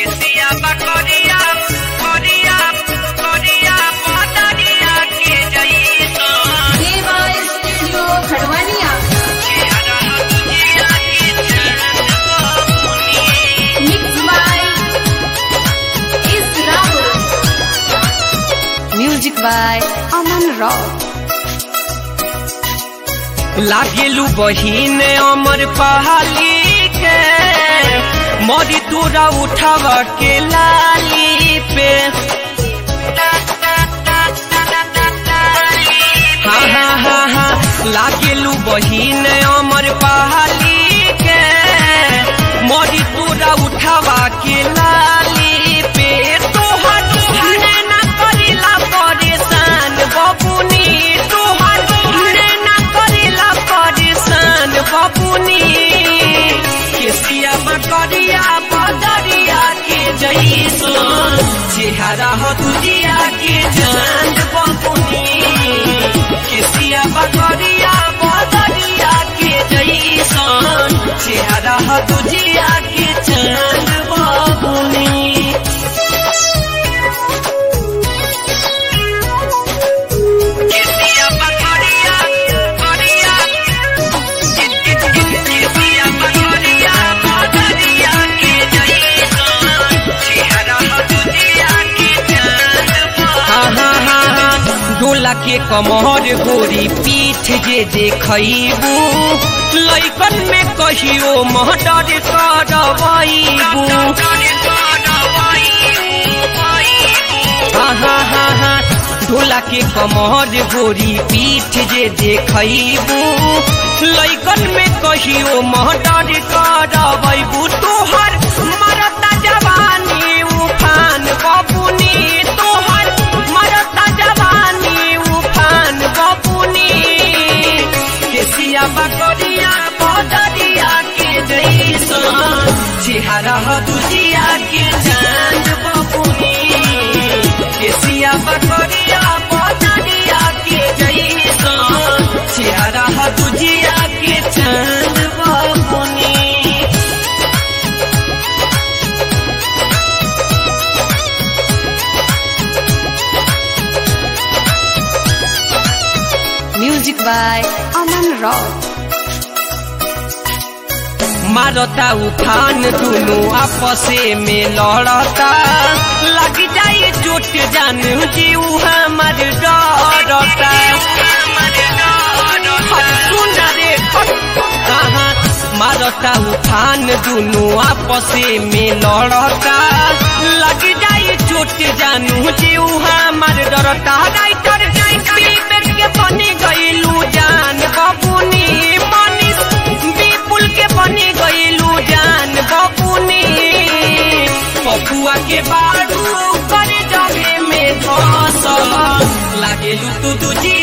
केसिया बकरिया करिया करिया पतरिया के जइसन देवा स्टूडियो खड़वानिया चेहरा तुझिया के चांद बबुनी मिक्स बाय इस Rahul music by Aman rock लागेलू बहिन अमर पहाली के मोदी तोरा उठाव के लाली पे हाँ हाँ हाँ हाँ लागेलू बहिन अमर पहाली के मोदी तोरा उठावा के लाली पे तोहर ना करिला परेशान बबुनी तोहर ना करिला परेशान बबुनी केसिया बकरिया बदरिया के जैसन चेहरा हो तुझिया के चांद बबुनी केसिया बकरिया बदरिया के जैसन चेहरा हो तुझिया के चांद बबुनी केसिया बकरिया करिया केसिया बकरिया बदरिया के जैसन चेहरा हो तुझिया के चांद हाँ हाँ हाँ हाँ डोला के कमर गोरी पीठ जे देखबू लैकन में कहियो महडर करबू हाँ हाँ हाँ हाँ डोला के कमर गोरी पीठ जे देखबू लैकन में कहियो महडर करबू तोहर मरता जवानी उफान बबुनी तोहर मरता जवानी उफान बबुनी केसिया बकरिया बदरिया के जैसन चेहरा हो दुजिया के चांद बबुनी केसिया बकरिया बदरिया के जैसन चेहरा हो दुजिया के चांद बबुनी म्यूजिक बाय अमन रॉक मारता उफान दुनु आपसे में लड़ता लग जाए चोट जान जीव हमर डरता सुन रे कहाँ मारता उफान दुनु आपसे में लड़ता लग जाए चोट जानू जीव हमर डरता राइटर विवेक के बनी गईलू जान बबुनी मनीष विपुल के बनी गईलू जान बबुनी पपुआ के बारू कर जगे में धस लागेलू तू तुझी